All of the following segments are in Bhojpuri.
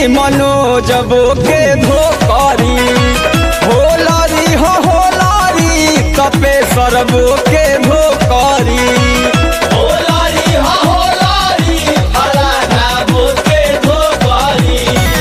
मनोजबो के धोकरी होलरी हो होलरी तपे सरबो के धोकरी होलारी हा होलारी फलाना बोके धोबारी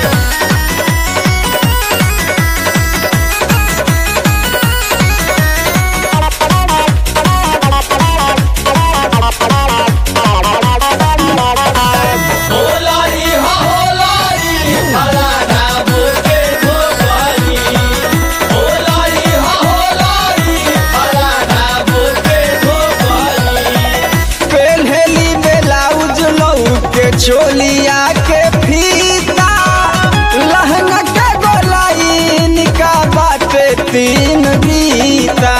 होलारी हा होलारी फलाना बोके धोबारी होलारी हा होलारी फलाना बोके धोबारी पेन्हली ब्लाउज लऊ के चोलिया के फीता लहंगा के गोलाइन का बाटे तीन बीता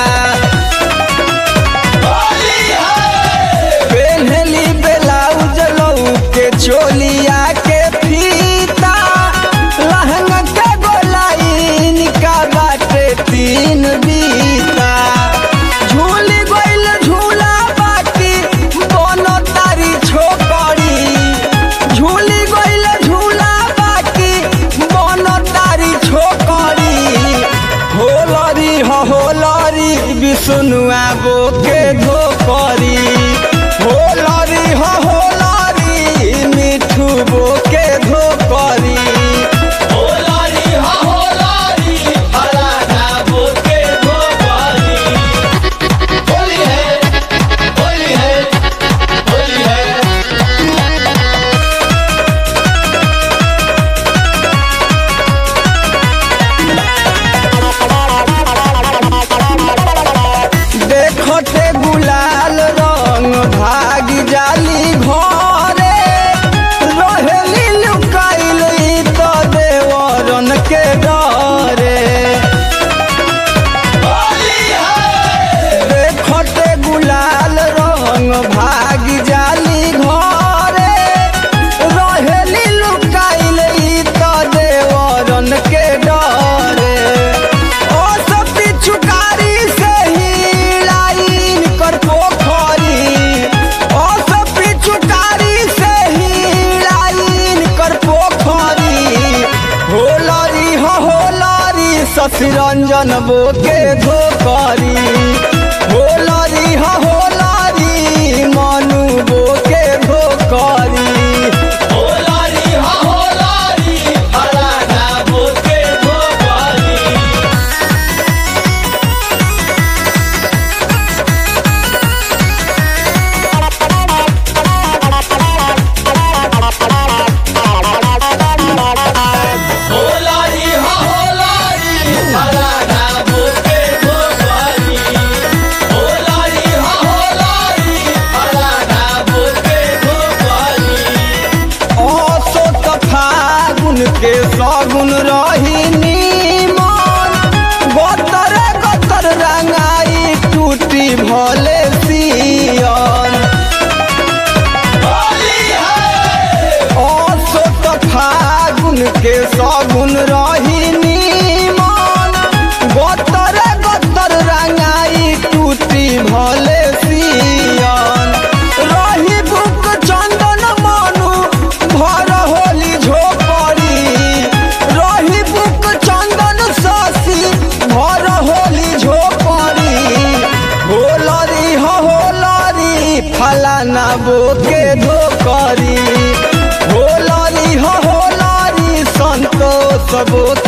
होली है पेन्हली ब्लाउज लऊ के चोलिया के फीता लहंगा के गोलाइन का बाटे तीन बीता झूली गइल झूला बाकी दोनों तारी छोकरी झूली गइल झूला बाकी दोनों तारी छोकरी होलरी हो होलरी विष्णुआ बो के धोकरी होलरी हो होलरी मिठू बो के धोकरी होलारी हा होलारी फलाना बोके धोबारी होली है होली है होली है देखते गुलाल रंग भाग जाली घरे रहेली लुकाइल तो देवरन के डरे होली है देखते गुलाल रंग भाग जाली घरे रहेली लुकाइल तो देवरन के डरे ओ सब पिछुकारी से ही लाइन कर पोखरी ओ सब पिछुकारी से ही लाइन कर पोखरी होलरी हो होलरी ससरंजन बो के धोकरी होलरी हो होलरी मनु बो के धोकरी होलारी हा होलारी फलाना बोके धोबारी होलारी हा होलारी फलाना बोके धोबारी होलारी हा होलारी फलाना बोके धोबारी असो त फागुन के सगुन रही नीमन गतर गतर रंगाई टूटी भले सियन होली है असो त फागुन के सगुन रही नीमन गतर गतर रंगाई टूटी भले सियन रही बुक चंदन मनु भर होली झोपड़ी रही बुक चंदन शशि भर होली झोपड़ी होलरी हो होलरी फलाना बोके धोकरी होलरी हो होलरी संतोष बोके